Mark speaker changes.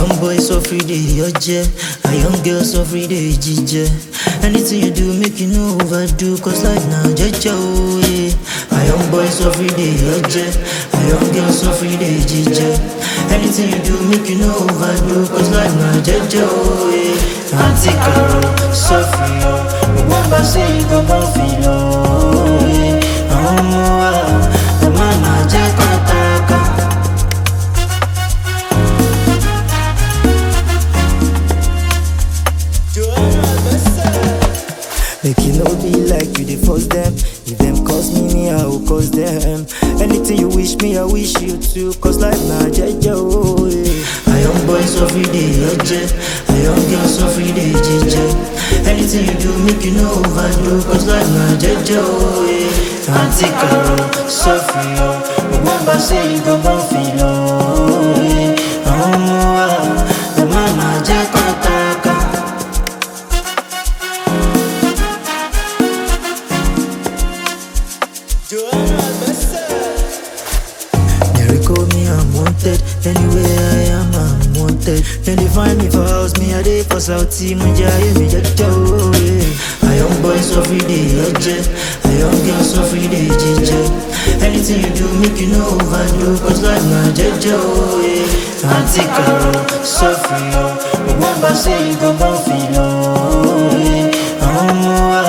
Speaker 1: young boy so free day oje, a young girl so free day jije. Anything you do, make you no overdo, cause life now jeje oh yeah. A young boy so free day oje, a young girl so free day jije. Anything you do, make you no overdo, cause life now jeje oh yeah. Auntie Carol, so free oh, remember say you go born feel oh yeah. Àwọn ọmọ wa, ẹ má má jẹ́ kọ́tàkà.
Speaker 2: Make it no be like you dey force them. If them cause me, me I will cause them. Anything you wish me, I wish you too. Cause life na jeje oh yeah.
Speaker 1: A young boy so free day oje, a young girl so free day jije. Anything you do, make you no overdo, cause life na jeje oh yeah. Auntie Carol, so free oh, remember say you go born feel oh yeah. Àwọn ọmọ wa, ẹ má má jẹ́ kọ́tàkà. They recall me unwanted. Anywhere I am, I'm wanted. Then they find me for house, me a day for Southie, Munja, me jaja, oh yeah. A young boy so free day, oje. A young girl so free day, jije. Anything you do, make you no overdo, cause life na jaja, oh yeah. Auntie Carol, so free, oh. Remember say you go born feel, oh yeah. Àwọn ọmọ wa,